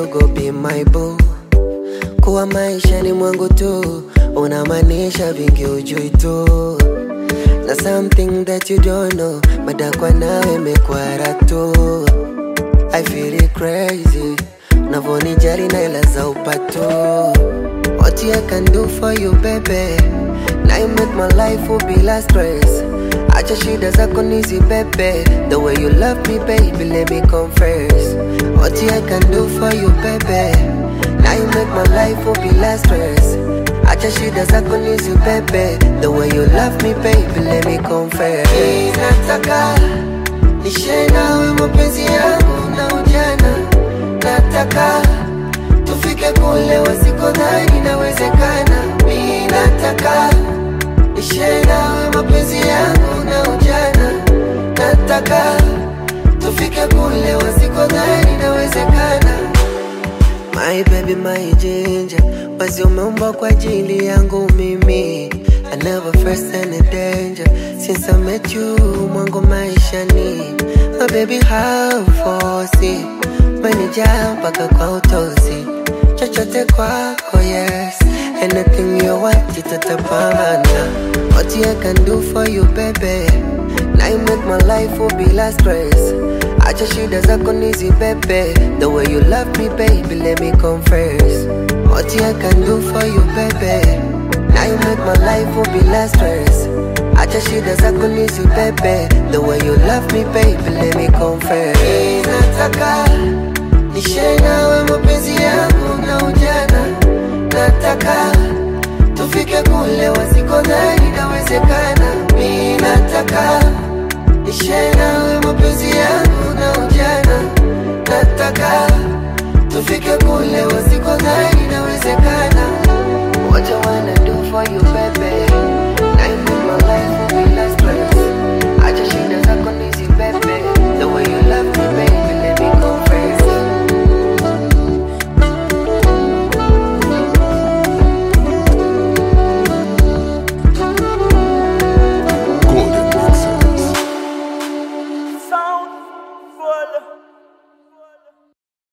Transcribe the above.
you go be my boo kuwa maishani mwangu tu unamaanisha vingi ujui tu na something that you don't know madakwa nawe mekwara tu I feel it crazy Navonijali na ila za upato What I can do for you baby Now you make my life will be less stress Acha shida zako nizi bebe The way you love me baby let me confess What I can do for you baby Now you make my life will be less stress Acha shida zako nizi bebe The way you love me baby let me confess Nataka Nishe nawe mapenzi yangu na ujana Nataka tufike kule wasikodhani inawezekana Mi nataka Nishe nawe mapenzi yangu na ujana Nataka tufike kule wasikodhani inawezekana My baby, my ginger Basi umeumbwa kwa ajili yangu mimi I never faced any danger Since I met you mwangu maishani My baby have force Umenijaa mpaka kwa utosi Chochote kwako yes Anything you want itatapambana What I can do for you baby Now you make my life will be less stress Acha shida zako nizi bebe The way you love me baby let me confess What I can do for you baby Now you make my life will be less stress Acha shida zako nizi bebe The way you love me baby let me confess Nataka Nishe nawe mapenzi yangu na ujana Nataka Tufike kule wasikodhani inawezekana Mi nataka Nishe nawe mapenzi yangu na ujana Nataka Tufike kule wasikodhani